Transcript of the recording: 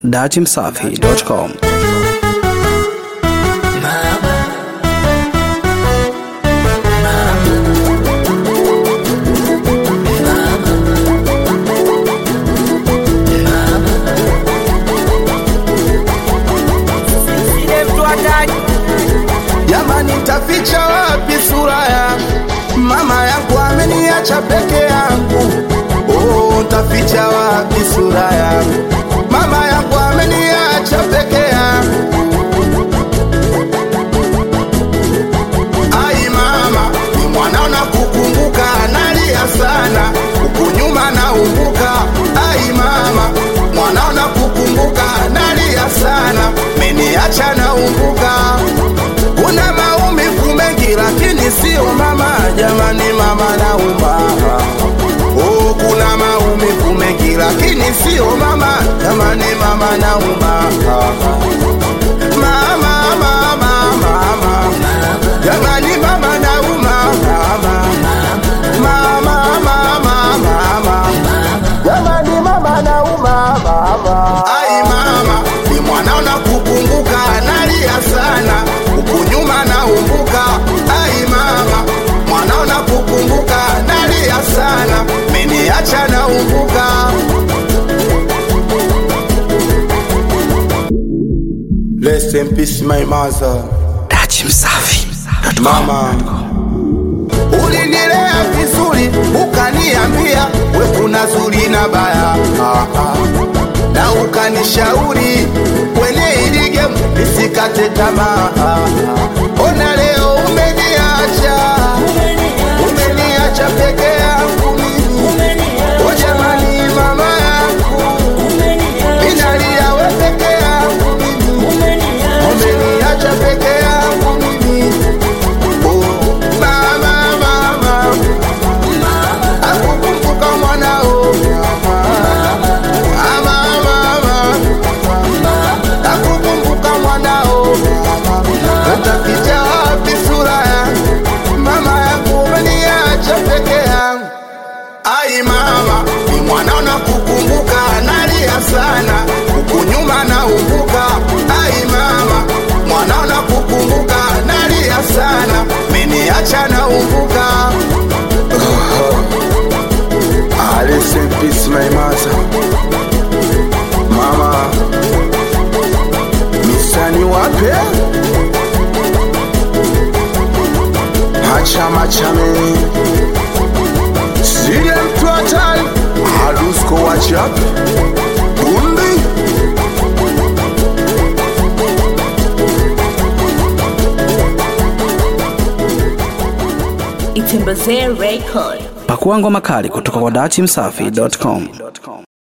datimsafi.com Jamani, taficha wapi sura yangu? Mama yangu ameniacha peke yangu. Oh, taficha wapi sura yangu? Mama yangu ameniacha peke yangu. Ai mama, ni mwanao na kukumbuka, nalia sana huku nyuma naumbuka. Ai mama, mwanao na kukumbuka, nalia sana, meniacha naumbuka kuna maumivu mengi lakini sio mama, jamani, mama nauma. Oh, kuna maumivu mengi lakini sio mama, jamani, mama nauma. Mama, mama, mama, jamani, mama nauma. Mama, mama, mama, jamani, mama nauma. Ai mama, ni mwanao na kukumbuka, nalia sana huku nyuma naumbuka. Ai mama, mwanao na kukumbuka, nalia sana, meniacha naumbuka. Rest in peace my mother. datimsafi.com Mama, ulinilea vizuri, ukaniambia we kuna zuri na baya, Ah, ah. na ukanishauri kwenye hili game nisikate tamaa. Ah, ah. Ona leo umeniacha, umeniacha peke yangu mimi. O jamani, mama yangu, ninalia we peke yangu mimi, umeniacha peke yangu mimi. Oh, mama, mama, akukumbuka mwanao. Ah, mama, mama, akukumbuka mwanao. Utaficha wapi sura yangu? Mama yangu umeniacha peke yangu. Ai mama, ni mwanao na kukumbuka, nalia sana huku nyuma naumbuka. Ai mama, mwanao na kukumbuka, nalia sana, meniacha naumbuka. Ah, rest in peace, my mother. Mama, misani wape machama chame Sile mtu hatari Hadusko wachapi Bundi Itembezee Record. pakua ngoma kali kutoka kwa datimsafi.com